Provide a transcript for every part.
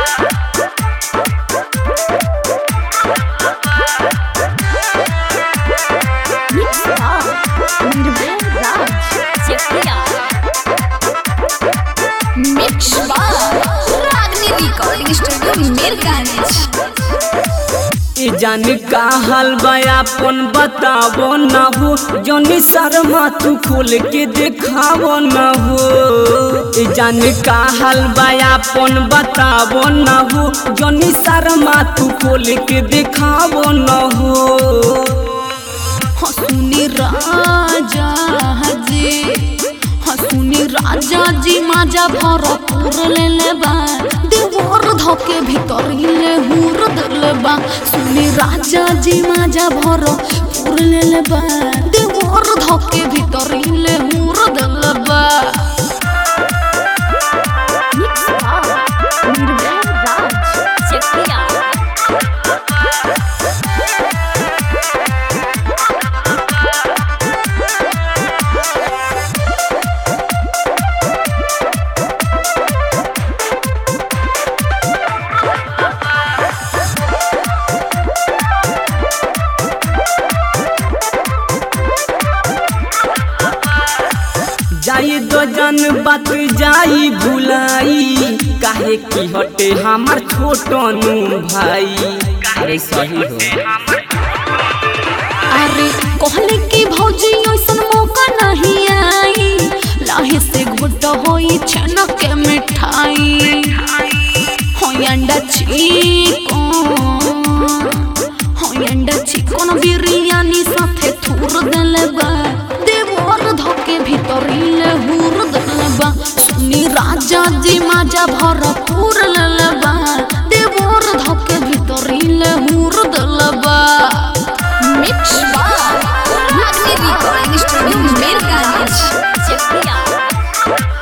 Mix Bar, Nirvana Raj, Chekia. Mix Bar, Ragni Recording Studio, Mirganj. ई जान का हाल बा अपन बतावो न हो जौनी शर्मा तू खोल के देखावो न हो ई जान का हाल बा अपन बतावो न हो जौनी शर्मा तू खोल के देखावो न हो हसुनी राजा जी हसुनी राजा जी माजा भरपूर ले लेबा देवर धके भीतर ले हुर दलबा सुनी राजा जी माजा भरपूर ले लेबा देवर धके भीतर ले हुर दलबा मिक्स बार निर्भय राज चकिया जाई दो जन बात जाई भुलाई काहे की हटे हमार छोटनू भाई अरे सही हो अरे कहले कि भौजी ऐसन मौका नहीं आई लाहे से घुट होई छनक के मिठाई होई अंडा चिकन होई अंडा चिकन बिरयानी साथे थूर देले बा देवर धके भीतर ले हुर देले बा सुनी राजा जी माजा भरपूर लेले बा देवर धके भीतर ले हुर देले बा Mix Bar, Magni Recording Studio, Mirganj, Chekia.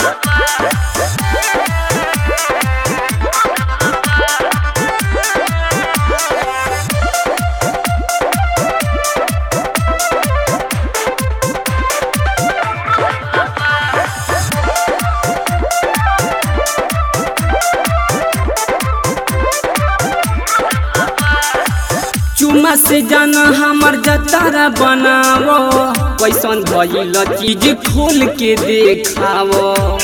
चुमा से जाना हमर जतारा बनावो कैसन भइल चीज खोल के देखावो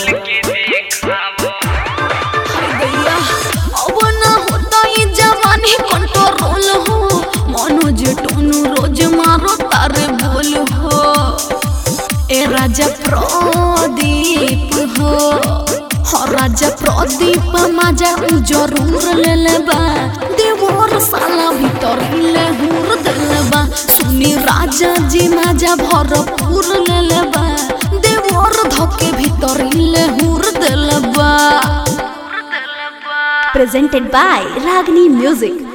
गैया अब ना होता ये जवानी कंट्रोल हो मनोज टोनू रोज मारो तारे बोल हो ए राजा प्रदीप हो हो राजा प्रदीप माजा उ जरूर ले लेबा देवर साला भीतर ले हुर देलेबा सुनी राजा जी माजा भरपूर ले लेबा देवर धके भीतर ले हुर देलेबा presented by Ragini Music.